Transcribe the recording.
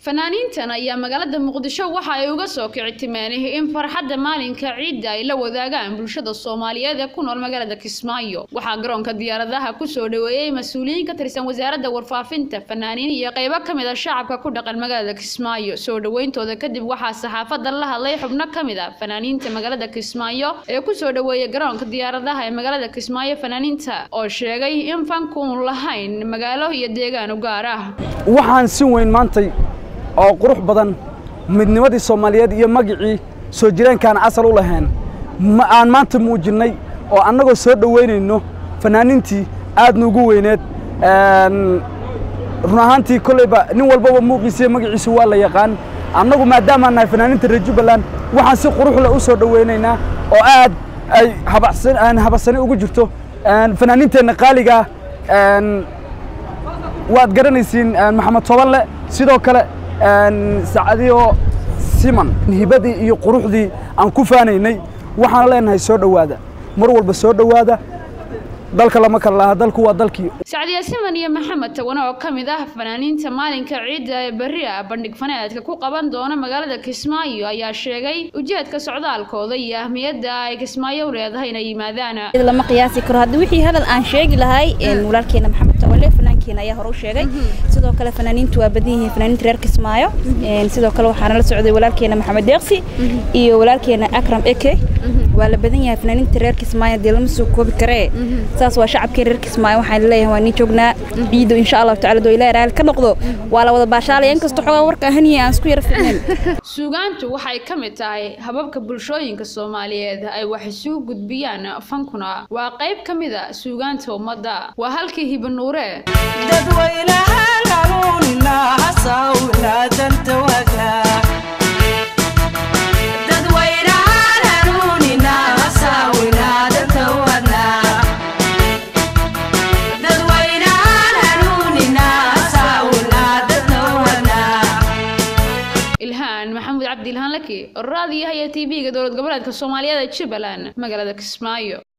fanaaniintan ayaa magaalada muqdisho waxa ay uga soo kici timeen in farxadda maalinka ciidda ay la wadaagaan bulshada soomaaliyeed ee ku nool magaalada kismaayo waxaa garoonka diyaaradaha kusoo dhaweeyey mas-uuliyiin ka tirsan wasaaradda warfaafinta fanaaniin iyo qeybo ka mid a shacabka ku dhaqan magaalada kismaayo soo dhaweyntooda kadib waxaa saxaafadda la hadlay xubno ka mid a fanaaniinta magaalada kismaayo ee kusoo dhaweeyay garoonka diyaaradaha ee magaalada kismaayo fanaaniinta oo sheegay in fankuun lahayn magaalo iyo deegaan u gaar ah waxaan si weyn maantay oo qurux badan midnimadii soomaaliyeed iyo magicii soo jireenkaan asal u lahayn ma aan maanta muujinnay oo annagoo soo dhoweynayno fanaaniintii aadna ugu weyneed run ahaantii kolleyba nin walbaba muuqiisa iyo magaciisu waa la yaqaan annagu maadaamaan nahay fanaaniinta reer jubbaland waxaan si quruxle u soo dhoweynaynaa oo aad ay habacsan habarsani ugu jirto fanaaniinteenna qaaligaa waad garanaysiin maxamed tobanle sidoo kale sacadiyo siman hibadii iyo quruxdii aan ku faanaynay waxaana leenahay soo dhowaada mar walba soo dhowaada dalka lama kala laha dalku waa dalkii sacdiya siman iyo maxamed tawane oo ka mid ah fanaaniinta maalinka ciidda ee berri ah bandhig faneedka ku qaban doona magaalada kismaayo ayaa sheegay ujeedka socdaalkooda iyo ahmiyadda ay kismaayo u leedahay inay yimaadaan lama qiyaasi karo hadda wixii hadal aan sheegi lahay walaalkeena maxamed tawale fanaankeena ayaa hore u sheegay sidoo kale fanaaniintu waa badan yihiin fanaaniinta reer kismaayo sidoo kale waxaana la socday walaalkeena maxamed deeqsi iyo walaalkeena akram eke waa la badan yahay fanaaniinta reer kismaayo dee lama soo koobi karee saas waa shacabkii reer kismaayo waxaan leeyahay waa nii joognaa ciido insha allahu tacala doo ilaahi raali ka noqdo waa la wada baashaalaya inkastoo xogaa warka ahaniya aan isku yara ficnayn suugaantu waxay ka mid tahay hababka bulshooyinka soomaaliyeed ay wax isugu gudbiyaan fankuna waa qayb ka mid a suugaanta ummadda waa halkii hibanuure maxamuud cabdi ilhaan laki raadiyaha iyo tv-ga dowlad goboleedka soomaaliyeed ee jubbaland magaalada kismaayo